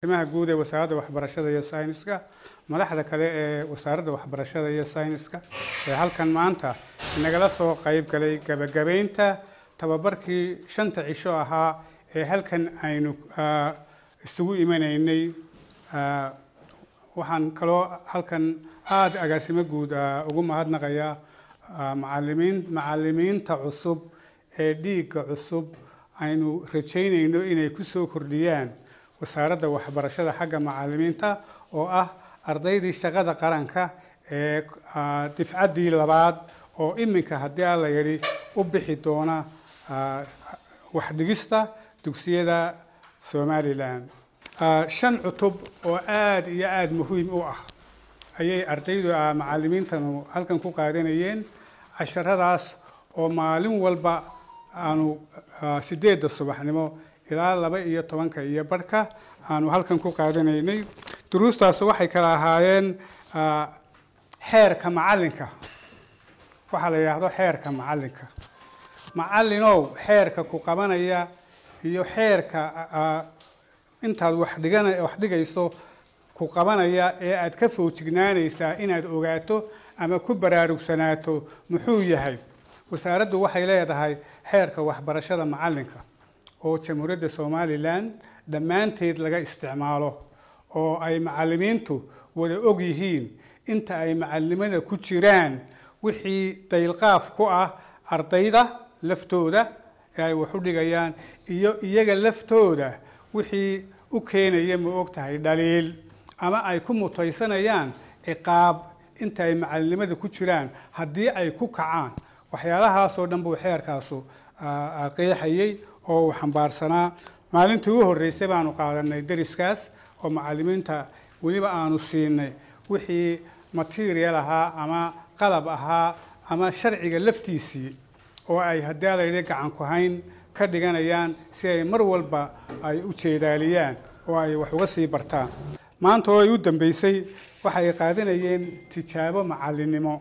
arrimaha guud ee wasaaradda waxbarashada iyo sayniska madaxda kale ee wasaaradda waxbarashada iyo sayniska ee halkan maanta nagala soo qayb galay gabagabaynta tababarkii shanta cisho ahaa ee halkan aynu ah, isugu imanaynay Ah, waxaan kaloo halkan aada agaasimo guud ah, ugu mahadnaqayaa ah, macalimiin macalimiinta cusub ee dhiigga cusub aynu rajaynayno inay ku soo kordhiyaan wasaaradda waxbarashada xagga macalimiinta oo ah ardaydii shaqada qaranka ee ah, difcaddii labaad oo iminka haddii alla yidhi u bixi doona ah, waxdhigista dugsiyada somalilan Ah, shan cutub oo aada iyo aada muhiim u ah ayay ardaydu ah, macalimiintanu halkan ku qaadanayeen casharadaas oo maalin walba aanu ah, sideedda subaxnimo ilaa laba iyo tobanka iyo barhka aanu halkan ku qaadanaynay duruustaas waxay kala ahaayeen ah, xeerka macalinka waxaa la yidhaahdo xeerka macalinka macallinow xeerka ku qabanaya iyo xeerka ah, intaad wax dhigana wax dhigayso ku qabanaya ee aad ka foojignaanaysaa inaad ogaato ama ku baraarugsanaato muxuu yahay wasaaraddu waxay leedahay xeerka waxbarashada macalinka oo jamhuuriyadda somalilan dhammaanteed laga isticmaalo oo ay macalimiintu wada og yihiin inta ay macalimada ku jiraan wixii daylqaaf ku ah ardayda laftooda ee ay wax u dhigayaan iyo iyaga laftooda wixii u keenaya ma og tahay dhaliil ama ay ku mutaysanayaan ciqaab inta ay macalinimada ku jiraan haddii ay ku kacaan waxyaalahaasoo dhan buu xeerkaasu ah, ah, qeexayey oo uu xambaarsanaa maalintii u horreysay baanu qaadanay deriskaas oo macalimiinta weliba aanu siinay wixii material ahaa ama qalab ahaa ama sharciga laftiisii oo ay haddii layidhi gacan ku hayn ka dhiganayaan si ay mar walba ay u jeedaaliyaan oo ay wax uga sii bartaan maanta oo ay u dambeysay waxay qaadanayeen tijaabo macalinimo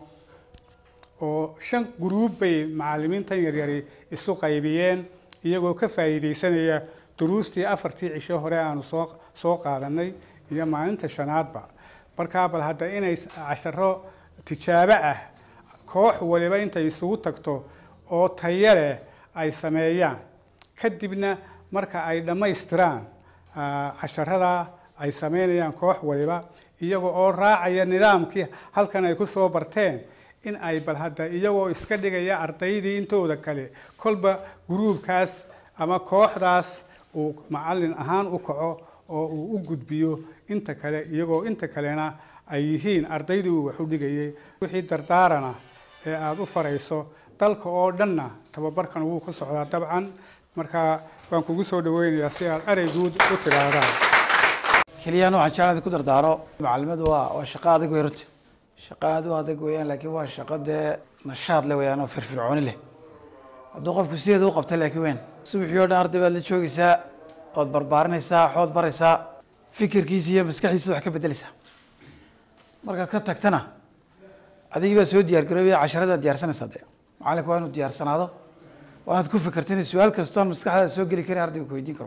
oo shan guruub bay macalimiintan yaryari isu qaybiyeen iyagoo ka faa'iidaysanaya duruustii afartii cisho hore aanu soo soo qaadanay iyo maalinta shanaadba markaa bal hadda inay casharo tijaabo ah koox waliba intay isugu tagto oo tayo leh ay sameeyaan kadibna marka ay dhammaystiraan ah, casharada ay sameynayaan koox waliba iyaga oo raacaya nidaamkii halkan ay ku soo barteen in ay bal hadda iyagoo iska dhigaya ardaydii intooda kale kolba guruubkaas ama kooxdaas uu macalin ahaan u kaco oo uu u gudbiyo inta kale iyagoo inta kalena ay yihiin ardaydii uu wax u dhigayay wixii dardaarana ee aada u farayso dalka oo dhanna tababarkan wuu ku socdaa dabcan marka waan kugu soo dhaweynayaa si aad erey guud u tidhaahdaan keliyana waxaan jeclaan ku dardaaro macalimadu waa waa shaqo adag wey runti shaqo aad u adag weeyaan laakiin waa shaqo dee nashaad leh weeyaan oo firfircooni leh hadduu qofku sideeda u qabta laakiin weyn subaxii oo dhan arday baad la joogaysaa ood barbaarinaysaa xood baraysaa fikirkiisa iyo maskaxdiisa wax ka bedeleysaa markaad ka tagtana adigii baa soo diyaar garoobaya casharada baad diyaarsanaysaa dee macalinku waa inuu diyaarsanaado waa inaad ku fikirta inay su-aal kastoon maskaxdaada soo geli karin ardayga ku weydiin karo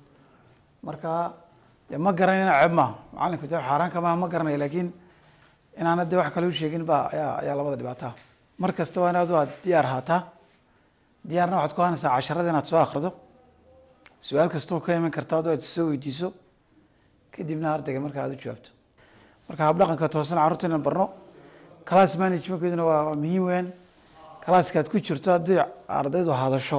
marka dee ma garanayna ceeb maaha macalinku dee xaaraanka maaha ma garanaya laakiin inaana dee wax kale u sheegin baa ayaa ayaa labada dhibaataa mar kasta waa inaad aad diyaar ahaataa diyaarna waxaad ku hanaysaa casharada inaad soo akhrido su-aal kastoo ka iman karta adoo aad soo weydiiso kadibna ardayga marka aad u jawaabto marka habdhaqanka toosan carruurta inaan barno class managementkeeduna waa waa muhiim weyn classka aad ku jirto haddii ardaydu hadasho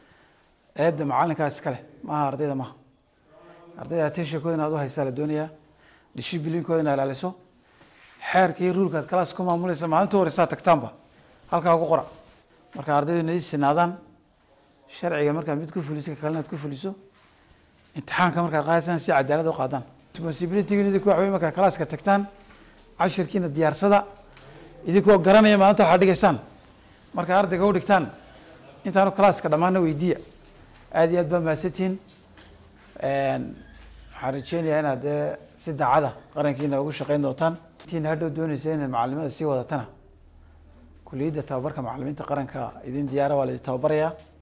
eedda macalinkaa iskale maaha ardayda maaha ardayda attentionkooda inaad u haysaa la doonayaa disciplinkooda inaad ilaaliso xeerka iyo ruulka aad class ku maamulaysa maalinta horeysaa tagtaanba halkaa ku qora marka ardaydu inay sinaadaan sharciga markaad mid ku fuliso ka kalena aad ku fuliso imtixaanka markaad qaadaysaan si cadaalad u qaadaan responsibility idinku waxa wey markaad classka tagtaan cashirkiina diyaarsada idinkoo garanaya maalinta waxaad dhigaysaan markaa ardayga u dhigtaan intaanu classka dhammaana weydiiya aad iyo aad baa mahadsantihiin waxaan rajeynayaa inaad dee si daacada qarankiina ugu shaqeyn doontaan intiina hadhow doonaysa inaad macalimada sii wadatana kuliyadda tababarka macalimiinta qaranka idin diyaara waa la idin tababarayaa